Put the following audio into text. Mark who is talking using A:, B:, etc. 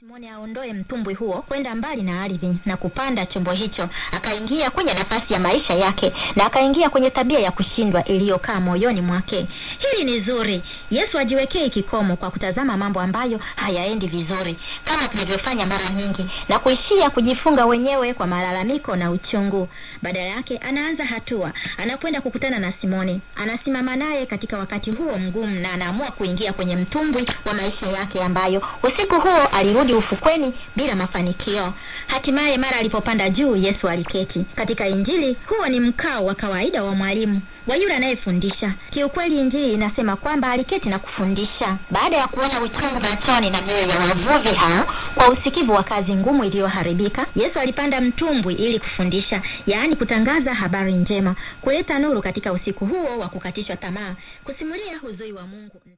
A: Simoni aondoe mtumbwi huo kwenda mbali na ardhi na kupanda chombo hicho, akaingia kwenye nafasi ya maisha yake na akaingia kwenye tabia ya kushindwa iliyokaa moyoni mwake. Hili ni zuri. Yesu ajiwekee kikomo kwa kutazama mambo ambayo hayaendi vizuri kama tunavyofanya mara nyingi na kuishia kujifunga wenyewe kwa malalamiko na uchungu. Badala yake anaanza hatua, anakwenda kukutana na Simoni, anasimama naye katika wakati huo mgumu na anaamua kuingia kwenye mtumbwi wa maisha yake ambayo usiku huo alirudi ufukweni bila mafanikio. Hatimaye mara alipopanda juu, Yesu aliketi. Katika Injili, huo ni mkao wa kawaida wa mwalimu wa yule anayefundisha. Kiukweli, Injili inasema kwamba aliketi na kufundisha. Baada ya kuona uchungu machoni na mioyo ya wavuvi hao kwa usikivu wa kazi ngumu iliyoharibika, Yesu alipanda mtumbwi ili kufundisha, yaani kutangaza habari njema, kuleta nuru katika usiku huo wa kukatishwa tamaa, kusimulia huzui wa Mungu.